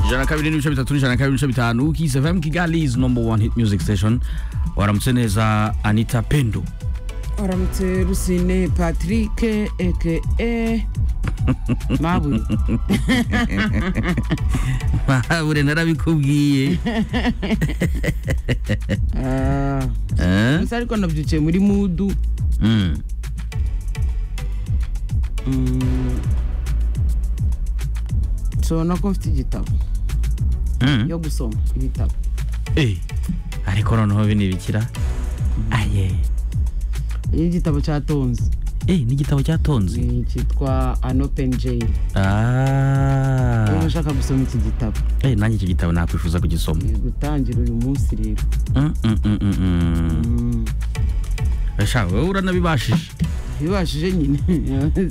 ijana na kabiri n'ibice bitatu n'ijana na kabiri n'ibice bitanu Kiss FM Kigali is number one hit music station waramutse neza Anita Pendo aramutse rusine patrick eke mabuye mahabure narabikubwiye Ah, Eh? gusa ariko nabyukiye muri mudu Mm. Mm. nshobora ko mfite igitabo Mm. yo gusoma ibitabo Eh, ariko noneho binibikira aye iyo igitabo cyatonze Eh, n'igitabo cyatonze ni cyitwa an open jail Ah. niba ushaka gusoma iki gitabo Eh, nanjye icyo gitabo nakwifuza kugisoma ni gutangira uyu munsi rero Mm, mm, mm, mm, mm. Mm. Sha, wowe uranabibashije bibashije nyine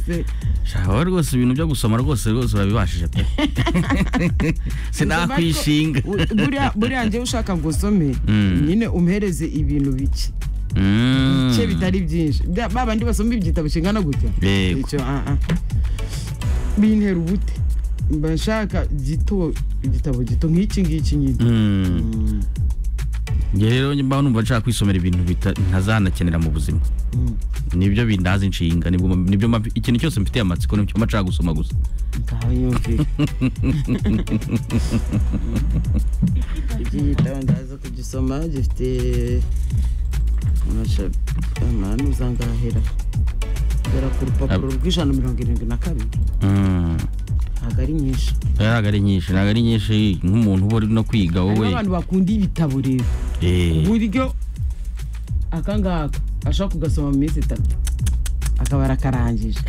Se- shawe rwose ibintu byo gusoma rwose rwose urabibashije pe sinakwishinga U- buriya- buriya njyewe ushaka ngo usome Mm. nyine umuhereze ibintu bike Mm. bice bitari byinshi Bya- ba bandi basoma ibitabo kingana gutya Yego. Icyo, ah, ah. bintera ubute mba nshaka gito igitabo gito nk'iki ngiki nyine Mm. Mm, Njye rero mba numva nshaka kwisomera ibintu bita- ntazanakenera mu buzima mm. nibyo bindaza inshinga nibwo nibyo mba- ikintu cyose mfitiye amatsiko nicyo mba nshaka gusoma gusa ngaho yumvire iki gitabo ndaza kugisoma gifite amahano uzangahera gera ku rupapuro rw'ijana mirongo irindwi na kabiri Mm. ntabwo ari nyinshi ntabwo ari nyinshi ntabwo ari nyinshi nk'umuntu uba uri no kwiga harimo wowe abantu bakunda ibitabo rero Eh. uburyo akangaka ashobora kugasoma mu minsi itatu akaba arakarangije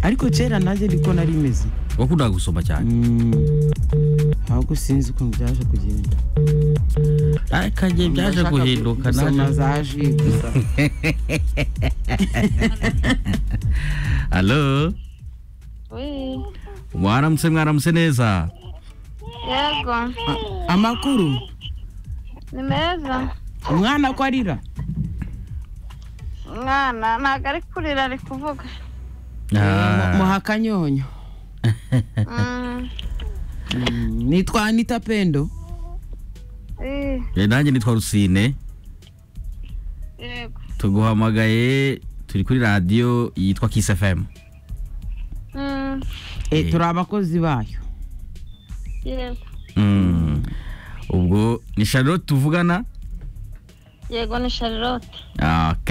ariko kera nanjye niko nari imeze wakundaga gusoma cyane ahubwo sinzi ukuntu byaje kugenda ariko njye byaje Nashaka guhinduka gusoma naje za ji gusa halo Oui. mwaramutse mwaramutse neza Yego. amakuru Ni meza. umwana ko arira Mwana ntabwo ari kurira ari kuvuga. Ah. muha akanyonyo Mm. Mm, nitwa anita pendo Eh, Eh, nanjye nitwa rusine Yego. tuguhamagaye turi kuri radiyo yitwa kiss fm Mm. Eh, Eh. turi abakozi bayo Yego. Mm. ubwo ni charlotte tuvugana Yego ni Charlotte. ok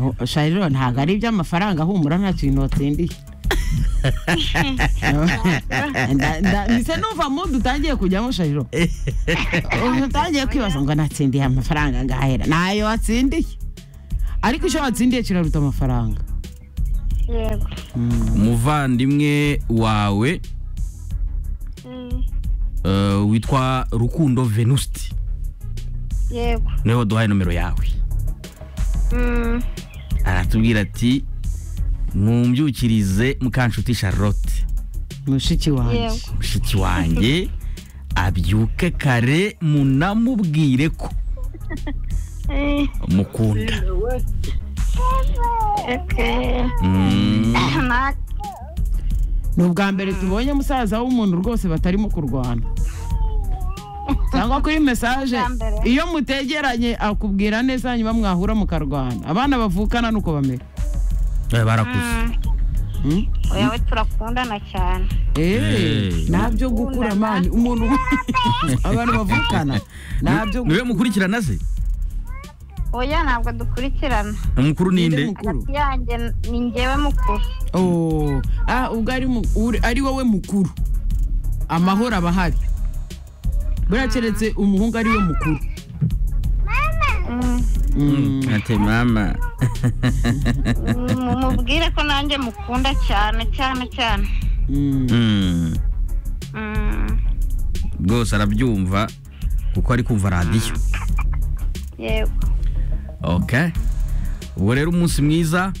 Oh, shariro ntabwo ari iby'amafaranga humura nta kintu watsindiye Nda- nda- ndise numva mu dutangiye kujyamo shariro ubu utangiye kwibaza ngo natsindiye amafaranga ngahera ntayo watsindiye ariko icyo watsindiye kiraruta amafaranga Yego. umuvandimwe wawe Mm. eh, witwa rukundo venuste Yego. niwe waduhaye nomero yawe Mm. aratubwira ati mwumbyukirize mukanshuti charlotte mushiki wanjye Yego. mushiki wanjye abyuke kare munamubwire ko Eh, mukunda Okay. Mm. Na ni ubwa mbere tubonye musaza w'umuntu rwose batarimo kurwana cyangwa kuri mesaje Ubwa mbere. iyo mutegeranye akubwira neza hanyuma mwahura mukarwana abana bavukana nuko bamera Eh, barakuze Mm. Mm? Oya we turakundana cyane. Eh, Eh. ntabyo gukura mani umuntu abantu bavukana ntabyo niwe mukurikirana se Oya ntabwo dukurikirana. umukuru ninde ninde mukuru Hagati yanjye ni njyewe mukuru. Oh, ah ubwo ari mu- uri- ari wowe mukuru amahoro aba ahari buriya keretse umuhungu ari we mukuru Mm. Mm. ati mama Mm, Mubwire ko nanjye mukunda cyane cyane cyane. Mm. Mm. Mm. rwose arabyumva kuko ari kumva radiyo Yego. ok ubwo rero umunsi mwiza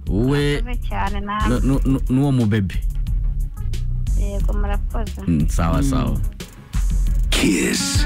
wowe Murakoze cyane namwe. nu- nu- nu- n'uwo mubebe yego murakoze Mm, sawa sawa Kiss.